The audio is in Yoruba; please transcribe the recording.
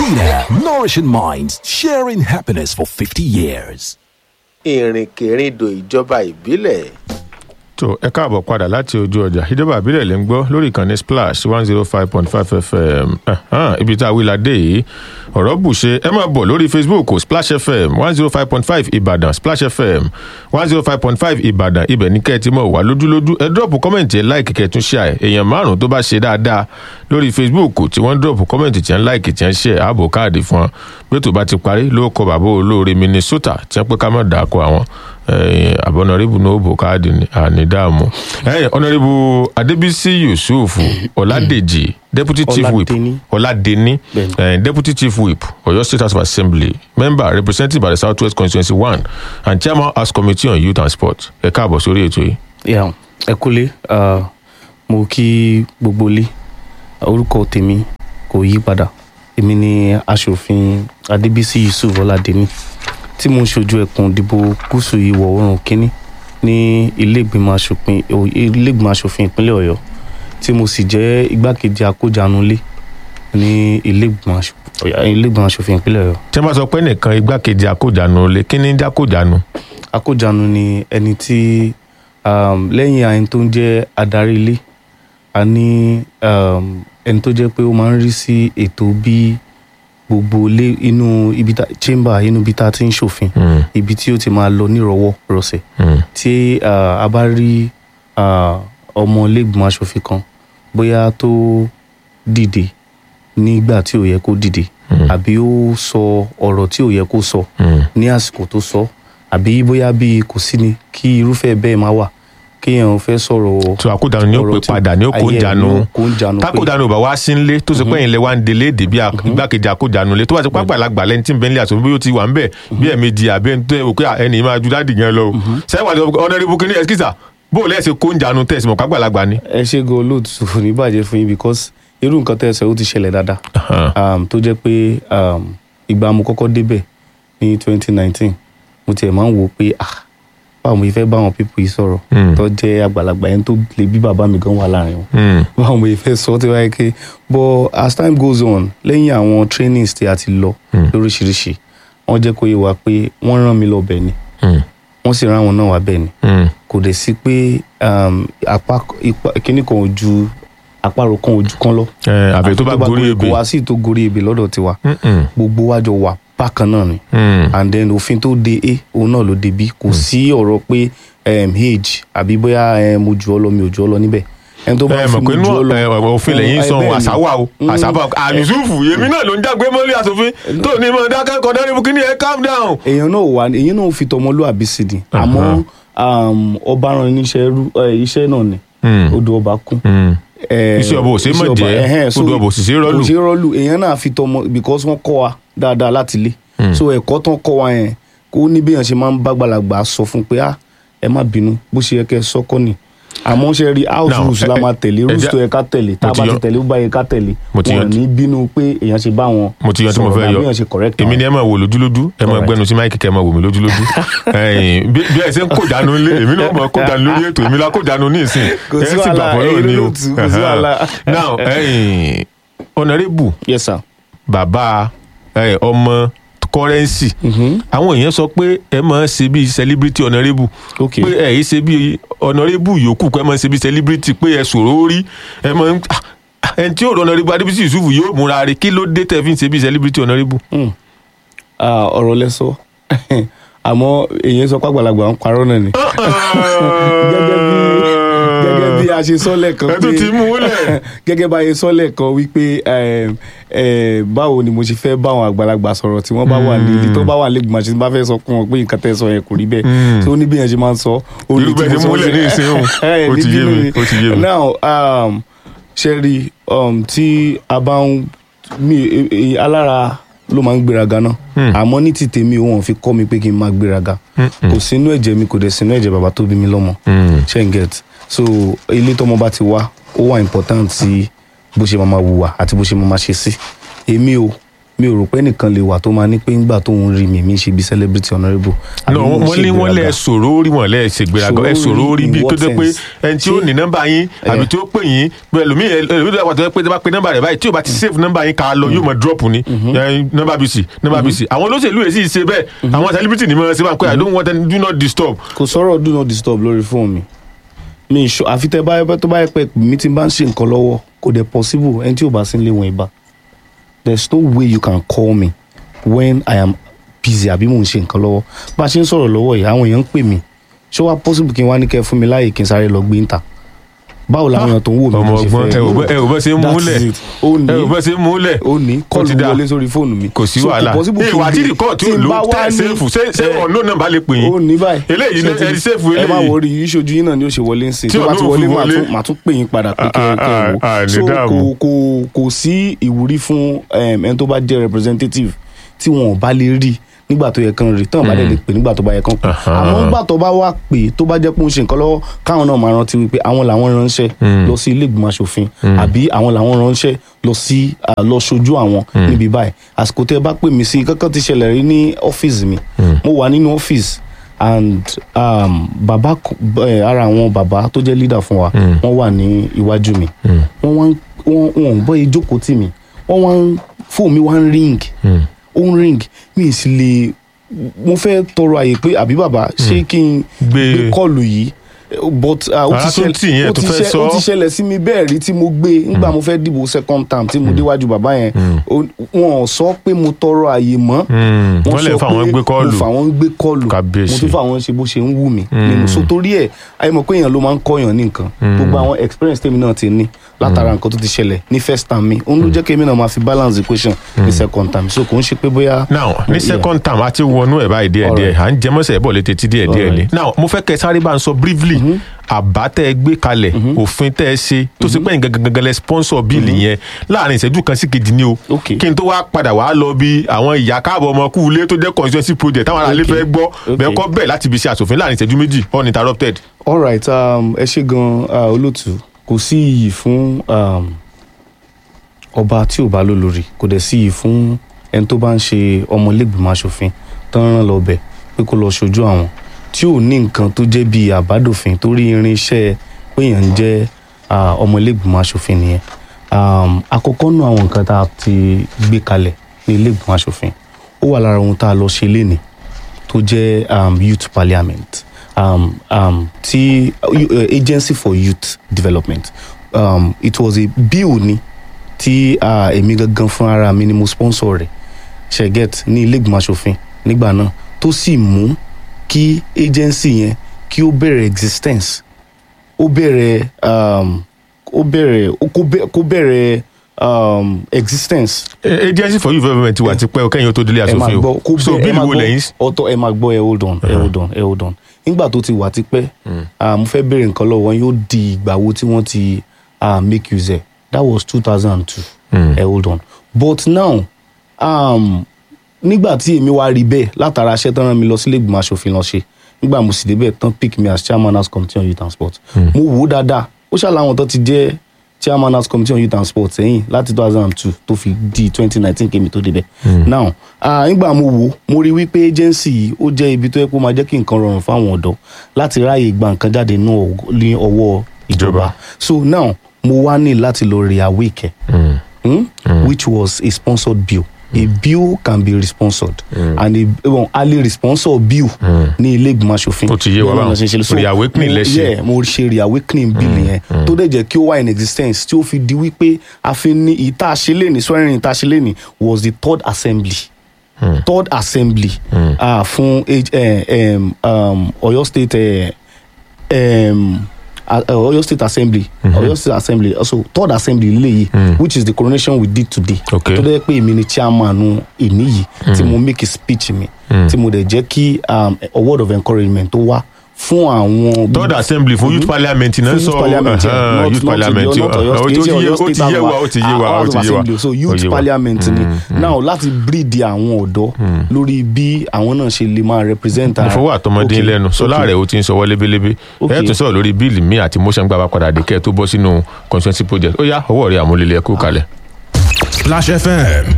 Vita, nourishing minds, sharing happiness for 50 years. ìrìnkèrindò ìjọba ìbílẹ̀ tó ẹ káàbọ̀ padà láti ojú ọjà ìjọba àbílẹ̀ lè ń gbọ́ lórí ìkànnì splash one zero five point five fm Ẹ̀hán, ibi tá a wí la dé yìí ọ̀rọ̀ bù ṣe ẹ máa bọ̀ lórí facebook splash fm one zero five point five ìbàdàn splash fm one zero five point five ìbàdàn ibẹ̀ ní kẹ́ ẹ ti mọ̀ wá lójúlójú ẹ dọ́ọ̀pù kọ́mẹ̀ntì ẹ láìkì kẹ́ ẹ tún ṣe àì èèyàn márùn tó bá ṣe dáadáa lórí facebook tí wọ́n dọ́ọ̀pù kọ́mẹ̀ntì tí wọ́n láìkì tí wọ́n ṣe ààbò káàdì fún wọn bí ètò bá ti parí ló kọ bàbá olóore minnesota tí wọ́n pé ká má dàkọ àwọn àbọ̀nàrẹ́bù ní òbò káàdì ànídààmú. ọ̀nàrẹ́bù adébísí yusuf ọ̀làdèjì deputy chief whip Ọládẹni. ọ̀làdẹni eh, deputy chief whip ọ̀yọ́ state house of assembly member represented by the south west constituency one and chairman house committee on youth and sport ẹ káàbọ̀ sórí ètò yìí. Yeah, ẹ kúlé ah, mo kí gbogbo ilé orúkọ tèmi kò yí padà èmi ni aṣòfin adébísí yusuf ọládẹni tí mo ń ṣojú ẹkùn ìdìbò gúúsù ìwọ̀ oòrùn kínní ní iléègbìmọ̀ aṣòfin iléègbìmọ̀ aṣòfin ìpínlẹ̀ ọ̀yọ́ tí mo sì jẹ́ igbákejì akójanulé ní iléègbìmọ̀ aṣòfin iléègbìmọ̀ aṣòfin ìpínlẹ̀ ọ̀yọ́ tí wọ́n bá sọ pé nìkan igbákejì akójànú lè kí ni dákójànú. akójanu ni ẹni tí um, lẹ́yìn ẹni tó ń jẹ́ adarí ilé a ní um, ẹni tó jẹ́ pé ó máa ń rí sí ètò bí gbogbo ilé inú ibi tá chamber inú ibi tá a ti ń ṣòfin Mm, ibi tí ó ti máa lọ nírọ̀wọ́ rọ̀sẹ̀ mm, tí uh, a bá rí uh, ọmọ ilégbìmọ̀ aṣòfin kan bóyá tó dìde nígbà tí ò yẹ kó dìde Mm. àbí ó sọ ọ̀rọ̀ tí ò yẹ kó sọ mm. ní àsìkò tó sọ àbí bóyá bíi kò sí ni kí irúfẹ́ bẹ́ẹ̀ máa wà kéèyàn fẹ́ sọ̀rọ̀ tó àkójànú ni ó ọ̀rọ̀ pè tí- padà ni ó kó ń ayé ẹ̀ jánu ni ó kó ń jánu pé- tákòjánu ò bá wá sí nílé tó sọ pé ẹ̀yin lẹ wá ń délé èdè bí igbákejì àkójánu lé tó bá ti pápá àlágbà lẹ́ni tí ń bẹ nílé àtòbí bí ó ti wà ń bẹ̀ bí ẹ̀ẹ̀mejì àbí ẹni tó ẹ̀ wò pé ẹni yìí máa ju dáàdì gan lọ o sẹ́wọ̀n àti ọ̀nàdìbò kìíní ẹ̀skísà bó o lẹ́sẹ̀ kó ń jánu tẹ̀sí mọ̀ pápá àlágbà ni. ẹ ṣe gan olóòtú kò ní bàjẹ́ fún yín because irú nǹkan tẹ́ ẹ sọ ó ti ṣẹlẹ̀ dáadáa um, tó jẹ́ pé um, ìgbà mo kọ́kọ́ débẹ̀ ní twenty nineteen mo tiẹ̀ máa ń wò ó pé ah báwo mo fẹ́ bá àwọn pípọ̀ yìí sọ̀rọ̀ Mm. tó jẹ́ àgbàlagbà yẹn tó lè bí bàbá mi gan wà láàrin wọn Mm, báwo mo fẹ́ sọ tí wáyé ké but as time goes on lẹ́yìn àwọn trainings tí a ti lọ Mm. lóríṣiríṣi wọ́n jẹ́ kó yé wa pé wọ́n rán mi lọ bẹ̀ ni mm, wọ́n sì rán àwọn náà wá bẹ̀ ni mm, kò dẹ̀ sí pé um, apá ipa- kíní kan ò ju àparò kan ò ju kan lọ ẹ, àbẹ̀ tó bá gorí kò ebè. wá sí tó gorí ebè lọ́dọ̀ tiwa Mm, mm, gbogbo wa jọ wà bákan náà ni mm. and then òfin tó de a òun náà ló de b kò sí ọ̀rọ̀ pé um, age àbí bóyá um, mo jù ọ́ lọ mi ò jù ọ́ lọ níbẹ̀ ẹni tó bá ẹ fi mọ̀ mi pé jù ọ́ inú lọ ẹ, òfin lẹ́yìn ẹ, sọ bẹ́ẹ̀ ni. àṣàwà o Mm. àṣàbà àyùsùfù èmi náà ló ń jágbe mọ́lẹ̀ àsòfin tó ní mọ̀ dákẹ́ kọ́ndẹ́rìbù kìíní ẹ calm down. èèyàn náà wà èèyàn náà fi tọmọlúwàbí sí ni àmọ́ um, ọba rán níṣẹ́ rú ẹ, iṣẹ́ náà ni Mm, odò ọba kún mm. Eh, Iṣẹ́ ọba ò ṣeé mọ̀ iṣẹ́ ọba, jẹ́, ẹhẹ́n, so odò ọba ò sì ṣeé rọ́lù. kò ṣeé rọ́lù èèyàn náà fi tọmọ because wọ́n kọ́ wa dáadáa láti ilé so ẹ̀kọ́ tán kọ́ wa yẹn kó ní bí èèyàn ṣe máa ń bá gbàlagbà sọ fún pé ah ẹ má bínú bó ṣe yẹ kẹ́ ẹ sọ́kọ́ ni àmọ́ ṣe rí house Now, rules la ẹ- máa tẹ̀lé ẹ rules jẹ́- tó yẹ ká tẹ̀lé tá a mo ti bá ti yan- tẹ̀lé ó bá yẹ ká tẹ̀lé mo ti wọn ò yan- ní bínú pé èèyàn ṣe bá wọn mo ti yan tí mo sọ̀rọ̀ fẹ́ àbí yọ èèyàn ṣe correct èmi wọn. ni ẹ máa wò lójúlójú ẹ máa Alright. gbẹnu sí máìkì kẹ ẹ máa wò mí lójúlójú Ẹ̀yin, bí bí ẹ ṣe ń kó dànù lé èmi náà mọ̀ kó dànù lórí ètò èmi la kó dànù ní ìsìn Kò ẹ sí sì gbà wàhálà, fọlọ́ ẹ̀yin ni o lólótù, kò sí wàhálà. now ẹ̀yin, honorable yes sir. bàbá ẹ, ọmọ kọrẹ́nsì àwọn èèyàn sọ pé ẹ máa ń ṣe bí celebrity honorable Okay. pé ẹ yìí ṣe bí honorable yòókù pé ẹ máa ń ṣe bí celebrity pé ẹ sọ̀rọ̀ orí ẹ máa ń ah, ẹni tí yóò rọ honorable adébísí yusuf yóò múra rẹ̀ kí ló dé tẹ̀ fi ń ṣe bí celebrity honorable. Hmm. Ah, ọ̀rọ̀ lẹ sọ àmọ́ èyí sọ pàgbàlagbà ń parọ́ náà ni gẹ́gẹ́ bí gẹ́gẹ́ bí a ṣe sọ lẹ́ẹ̀kan Ẹ tún ti mú un lẹ̀. gẹ́gẹ́ bá a ṣe sọ lẹ́ẹ̀kan wípé eh, eh, báwo ni mo ṣe fẹ́ bá àwọn àgbàlagbà sọ̀rọ̀ tí wọ́n bá wà ní ilé tó bá wà lẹ́gbọ̀n àti tí wọ́n bá fẹ́ sọ fún wọn pé nǹkan tẹ́ sọ yẹn kò rí bẹ́ẹ̀ tó ní bí yẹn ṣe máa ń sọ ó ní Irú bẹ́ẹ̀ tí ṣe mo sọ múlẹ̀ sí- ní ìsìn òun. Eh, Ó ti ní yé bínú mi, ni. ó ti yé mi. now um, ṣe rí um, tí a bá ń mi e- e- alára ló máa ń gbéraga náà àmọ́ ní ti tèmi òun fi kọ́ mi pé kí n máa gbéraga kò sínú ẹ̀jẹ̀ mi kò dẹ̀ sínú ẹ̀jẹ̀ bàbá tó bí mi lọ́mọ ṣe ń get so ilé tọmọ bá ti wá ó wà important sí bó ṣe máa máa wùwà àti bó ṣe máa máa ṣe sí èmi o mi ò rò pé nìkan lè wà tó máa ní pé ńgbà tó ń rí mi mi ṣe bí celebrity honourable. àbí no mo ń wọ́n ní wọ́n lẹ ṣègbéraga. sọ̀rọ̀ orí wọn lẹ ṣègbéraga ẹ Sọ̀rọ̀ sọ̀rọ̀ orí orí in bíi tó what jẹ́ pé sense? ẹni tí ó Ṣé- ní nọ́mbà yín àbí tí ó pè yín pé ẹlòmíì ẹlòmíì tó yà pàtó pé tí wọ́n bá pe nọ́mbà rẹ̀ báyìí tí o bá ti save nọ́mbà yín ká lọ yóò mọ drop ni ẹ, nọ́mbà bc nọ́mbà bc àwọn olóṣèlú yẹn sì ṣe bẹ́ẹ̀ àwọn celebrity ni mo ṣe bá ń pẹ́ i don't want any do not disturb kò sọ̀rọ̀ do not disturb lórí fóònù mi mi ìṣó àfi tẹ bá tó bá yẹ pé mi ti bá ń ṣe nǹkan lọ́wọ́ kò dẹ̀ possible ẹni tí ò bá sí nílé wọn ìbá there is no way you can call me when I am busy àbí mò ń ṣe nǹkan lọ́wọ́ bá a ṣe ń sọ̀rọ̀ lọ́wọ́ yìí àwọn èèyàn ń pè mí ṣé wàá possible kí n wá ní kẹ́ fún mi láàyè kí n sáré lọ gbé ń ta báwo làwọn èèyàn tó ń wò mí ọmọ ló ṣe ọgbọ́n fẹ́ ẹ ò bọ́- ẹ ò bọ́ ṣe ń That múlẹ̀ is it. ó ẹ ò ní bọ́ ṣe ń múlẹ̀ ó ní Ó ti kọ́ọ̀lù dáa. wọlé sórí fóònù mi kò sí So, wàhálà possible kí n ìwà tí gbé- rìkọ́ọ̀ tí tí ò n lò bá wá tẹ́ ní- sẹ́fù ṣé ṣé ẹ, ọ̀nà náà bá lè pè yín ó ní báyìí eléyìí ló Ṣé ti- ẹni sẹ́fù ẹ má eléyìí wọrí ìṣojú yín náà ni ó ṣe wọlé ń sìn Tí tó bá ti ọ̀nà wọlé òfin màá wọlé. tún- màá tún pè yín padà pé kẹ́ Ah, kẹ́ ah, wò ah, ní so dààmú. kò kò kò sí ìwúrí fún um, ẹni tó bá jẹ́ representative tí wọn ò bá lè rí nígbà tó yẹ kán rí tán bá dẹ̀ lè pè nígbà tó bá yẹ kán pè Aha. àmọ́ nígbà tó bá wà pé tó bá jẹ́ pé ó ń ṣe nǹkan lọ́wọ́ káwọn náà máa rántí wípé àwọn làwọn ránṣẹ́ lọ sí ilé ìgbìmọ̀ asòfin àbí àwọn làwọn ránṣẹ́ lọ sí ah, lọ ṣojú àwọn níbi báyìí àsìkò tẹ́ ẹ bá pè mí sí kankan ti ṣẹlẹ̀ rí ní ọ́fíìsì mi mo wà nínú ọ́fíìsì and um, bàbá k- eh, ara àwọn bàbá tó jẹ́ leader fún wa wọ́n wà ní iwájú mi wọ́n wá ń wọ́n wọ́n ń bọ́ ìjókòó tì mí wọ́n wá ń fóònù mi wá ń ring ó ń ring mi ì sì lè mo fẹ́ tọrọ àyè pé àbí bàbá ṣé kí n Gbé- gbé kọlù yìí but uh, ó Ara ti tún tì yín, ẹ ṣẹlẹ̀ ó tún ti fẹ́ ṣẹ- sọ. ó ti ṣẹlẹ̀ sí mi bẹ́ẹ̀ rí tí mo gbé nígbà mo fẹ́ dìbò second term tí mo déwájú bàbá yẹn ó- wọn ò sọ pé mo tọrọ àyè mọ́ Mm, wọ́n lè sọ fa àwọn pé gbé kọ́ọ̀lù. mo fà wọ́n gbé kọlù Kábíyèsí. mo tún fà wọ́n ṣe bó ṣe ń wù mí nínú so torí ẹ̀ ayé mọ̀ pé èèyàn ló máa ń kọ́yàn ní nǹkan gbogbo àwọn experience tèmi náà ti ní látara nǹkan tó ti ṣẹlẹ̀ ní first term mi òun ló jẹ́ kí èmi náà máa fi balance equation ní second term so kò ń ṣe pé bóyá. now ní Yeah. second term a ti wọnú ẹ̀ báyìí díẹ̀ díẹ̀ à ń jẹmọ́sẹ̀ bọ̀ létí tí díẹ̀ díẹ̀ ni Alright. now mo fẹ́ kẹ́ sáré bá ń sọ briefly àbá tẹ́ ẹ gbé kalẹ̀ òfin tẹ́ ẹ ṣe tó ṣe pé nǹkan gangan lẹ sponsor bíìlì yẹn láàrin ìṣẹ́jú kan sí kejì ni o Okay. kí n tó wá padà wá lọ bí àwọn ìyá káàbọ̀ ọmọ kú ilé tó jẹ́ constituency project táwọn aráàlú Okay. fẹ́ gbọ́ Okay. bẹ́ẹ̀ kọ́ bẹ́ẹ̀ láti ibi iṣẹ́ àṣòfin láàrin ìṣẹ́jú méjì uninterrupted. alright um, ẹ ṣe gan uh, olóòtú kò sí iyì fún um, ọba tí ò bá lólórí kò dẹ̀ sí iyì fún ẹni tó bá ń ṣe ọmọlẹ́gbìmọ̀ asòfin tó ń rán lọ bẹ̀ pé kó lọ ṣojú àwọn tí ò ní nǹkan tó jẹ́ bíi àbádòfin torí irinṣẹ́ péyàn ń jẹ́ uh, ọmọlẹ́gbìmọ̀ asòfin nìyẹn um, àkọ́kọ́ nù àwọn nǹkan tá a ti gbé kalẹ̀ ní ilé-ìgbìmọ̀ asòfin ó wà lára ohun tá a lọ ṣe lénìí tó jẹ́ um, youth parliament um, um, ti uh, agency for youth development um, it was a bill ni tí uh, èmi gangan fún ara mi ni mo sponsor rẹ̀ ṣẹ̀gẹ́t ní ilé ìgbìmọ̀ asòfin nígbà náà tó sì mú kí agency yẹn kí ó bẹ̀rẹ̀ existence ó bẹ̀rẹ̀ um, ó bẹ̀rẹ̀ ó kó bẹ̀- kó bẹ̀rẹ̀ um, existence Eh, agency for youth development wà tipẹ́ kẹ́yìn ó tó délé ẹ máa àṣòfin gbọ́ kó o so bẹ́ẹ̀ ẹ bíìlì máa wo gbọ́ lẹ́yìn ọ̀tọ̀ ẹ máa gbọ́ ẹ hold on ẹ hold on ẹ hold on nígbà tó ti wà tipẹ́ ah, mo fẹ́ béèrè nǹkan lọ́wọ́ wọn yóò di ìgbà wo tí wọ́n ti ah, make use ẹ̀ that was two thousand and two ẹ hold on but now um, nígbà tí èmi wá rí bẹ́ẹ̀ látara aṣẹ́ tán rán mi lọ sílé ìgbìmọ̀ asòfin lọ ṣe nígbà mo sì débẹ̀ tán pick me as chairman house committee on youth and sport mo wò ó dáadáa ó ṣàlàwọn tó ti jẹ́ chairman house committee on youth and sport sẹ́yìn láti two thousand and two tó fi di twenty nineteen kémi tó débẹ̀ now ah, nígbà mo wò ó mo rí wípé agency yìí ó jẹ́ ibi tó yẹ kó máa jẹ́ kí nǹkan rọrùn fáwọn ọ̀dọ́ láti ráàyè gba nǹkan jáde nínú ọwọ́- ní ọwọ́ Ìjọba. ìjọba so now mo wá ní láti lọ reawake ẹ̀ mm? which was a sponsored bill. A bill can be responsored and a well, early responsor bill ní ilé ìgbìmọ̀ asòfin. Ó ti yé wa Bẹ́ẹ̀ náà báwọn. ṣe ń ṣe. So, Reawakening mo- lẹ ṣe. yeah, mo ṣe reawakening bill yẹn tó dẹ̀ jẹ́ kí ó wà in existence tí ó fi di wípé a fi ní ìta àṣelẹ́ni swearing ìta àṣelẹ́ni was the third assembly. third assembly uh, fún age- eh, um, um, Ọ̀yọ́ state eh, um, uh, Oyo State Assembly, Oyo State Assembly, also third assembly léyìí, which is the coronation we did today. Okay. Tó dẹ́ pé èmi ni chairman èmi yìí tí mo make a speech mi, tí mo dẹ̀ jẹ́ kí um, a word of encouragement tó wá fún àwọn. third assembly fún youth parliament náà Fún sọ youth parliament yeah, uh-huh, not- youth not parliament the- not Oyo uh, ó State, ti Oyo yé- ó State ti yé House wa ó ti yé wa House ó of ti yé wa Assembly. so Ó youth yé wa. parliament ni now láti breed àwọn ọ̀dọ́ lórí bí àwọn náà ṣe lè máa represent mo fọwọ́ àtọmọdé Okay, lẹ́nu sọlá okay. rẹ̀ ó ti ń sọwọ́ lébélébé Okay. ẹ̀ tún sọ̀rọ̀ lórí bíìlì mi àti motion gbà bá padà dé kẹ́ ẹ̀ tó bọ́ sínú constituency project ó yá ọwọ́ rẹ̀ àmúlélẹ̀ kó kalẹ̀. Splash FM